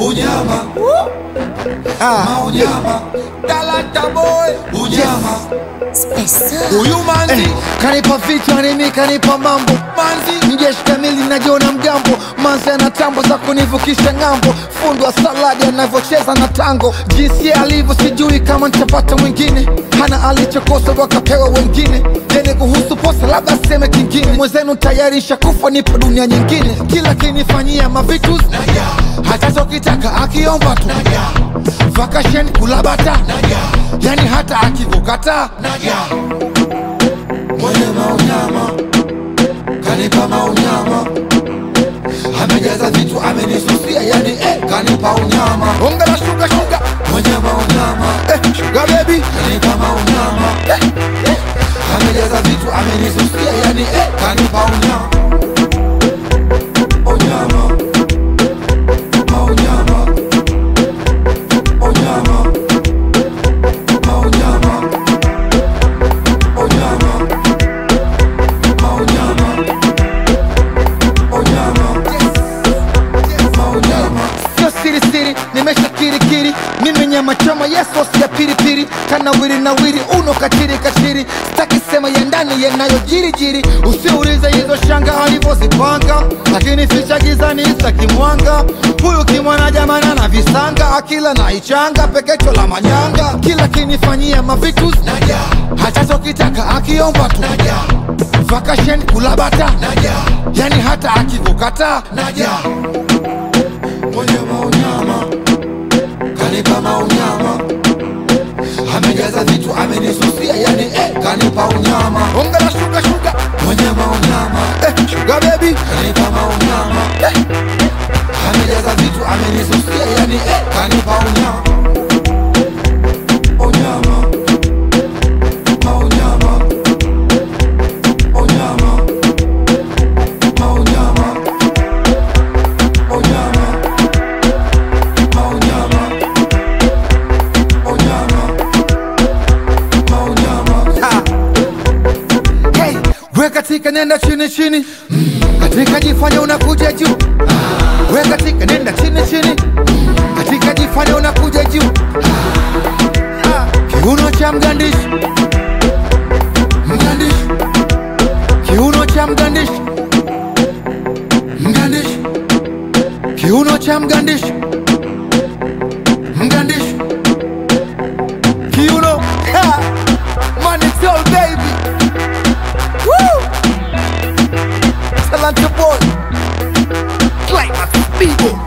unyama Ah, maunyama Talanta boy unyama Spesa. huyu manzi eh, kanipa vichwa nimi kanipa mambo manzi mjeshi kamili najiona mgambo manzi ana tambo za kunivukisha ng'ambo fundo wa saladi anavyocheza na tango jinsi alivyo sijui kama nitapata mwingine hana alichokosa wakapewa wengine jeni kuhusu posa labda seme kingine mwenzenu tayari shakufa nipo dunia nyingine kila kinifanyia mavitus hata chokitaka akiomba tu vakashen kulabata yani hata akikukataa mwenye maunyama kanipa maunyama amejaza vitu amenisusia yani eh, kanipa unyama onga na shuga shuga mwenye maunyama eh, shuga bebi kanipa maunyama amejaza vitu amenisusia yani eh, kanipa unyama unyama maunyama unyama maunyama unyama maunyama unyama maunyama sio siri siri nimesha kirikiri mimi nyama choma yeso ya piripiri kanawiri nawiri uno kachiri kachiri sitaki sema ya ndani yanayojirijiri usiulize hizo shanga alivyozipanga lakini ficha gizani sitaki mwanga huyu kimwana jamana na visanga akila na ichanga pekecho la manyanga kila kinifanyia mavitus naja hata chokitaka akiomba tu naja vakashen kulabata naja yani hata akikukataa naja mwenye maunyama kanipa maunyama amejaza vitu amenisusia yani eh, kanipa unyama onga na shuga shuga mwenye maunyama eh, shuga bebi kanipa maunyama amejaza vitu amenisusia yani eh, kanipa unyama unyama maunyama unyama maunyama unyama maunyama unyama maunyama Ha. Hey, we katika nenda chini chini katika jifanya unakuja juu we katika nenda chini chini katika jifanya unakuja juu Ha. kiuno cha mgandishi mgandishi kiuno cha mgandishi mgandishi kiuno cha mgandishi mgandishi kiuno Ha. money soul baby Woo. Talanta boy climax people